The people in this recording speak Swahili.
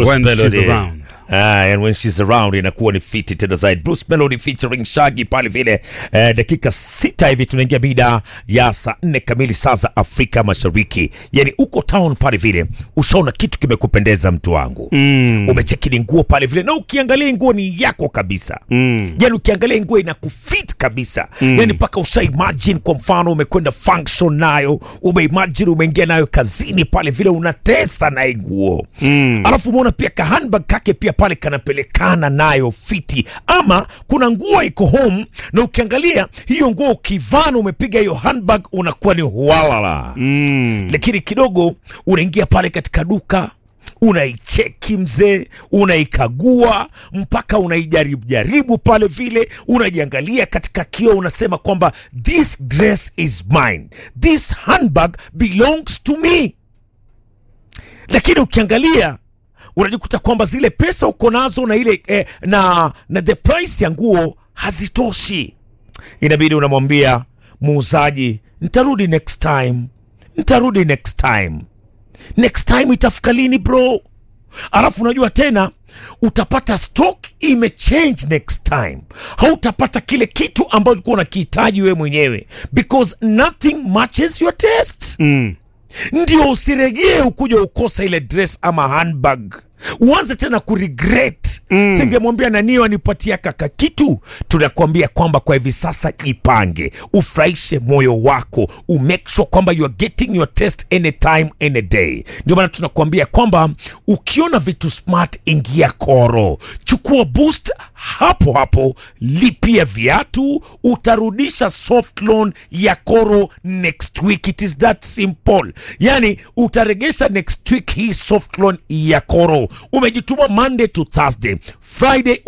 Bruce When she's Melody. around. Ah, and when she's around inakuwa ni fiti tena zaidi. Bruce Melody featuring Shaggy pale vile. Eh, dakika sita hivi tunaingia mida ya saa nne kamili saa za Afrika Mashariki. Yani uko town pale vile, ushaona kitu kimekupendeza mtu wangu mm. Umechekini nguo pale vile, na ukiangalia nguo ni yako kabisa mm. Yani ukiangalia nguo inakufit kabisa mm. Yani mpaka usha imagine, kwa mfano umekwenda function nayo, umeimagine umeingia nayo kazini pale vile, unatesa naye nguo mm. Alafu umeona pia ka handbag kake pia pale kanapelekana nayo fiti, ama kuna nguo iko home na ukiangalia hiyo nguo ukivana, umepiga hiyo handbag, unakuwa ni hualala mm. Lakini kidogo unaingia pale katika duka unaicheki mzee, unaikagua mpaka unaijaribu jaribu pale vile, unajiangalia katika kioo, unasema kwamba this dress is mine, this handbag belongs to me. Lakini ukiangalia unajikuta kwamba zile pesa uko nazo na ile eh, na, na the price ya nguo hazitoshi. Inabidi unamwambia muuzaji, nitarudi next time, nitarudi next time next time itafika lini bro? Alafu unajua tena utapata stock imechange next time, hautapata kile kitu ambacho ulikuwa unakihitaji wewe mwenyewe because nothing matches your taste Mm. ndio usiregee ukuja ukosa ile dress ama handbag uanze tena kuregret mm. singemwambia naniyo anipatia kaka kitu tunakuambia kwamba kwa hivi sasa jipange ufurahishe moyo wako umake sure kwamba you are getting your test anytime any day ndio maana tunakuambia kwamba ukiona vitu smart ingia koro chukua boost hapo hapo lipia viatu utarudisha soft loan ya koro next week it is that simple yani utaregesha next week hii soft loan ya koro umejituma monday to thursday friday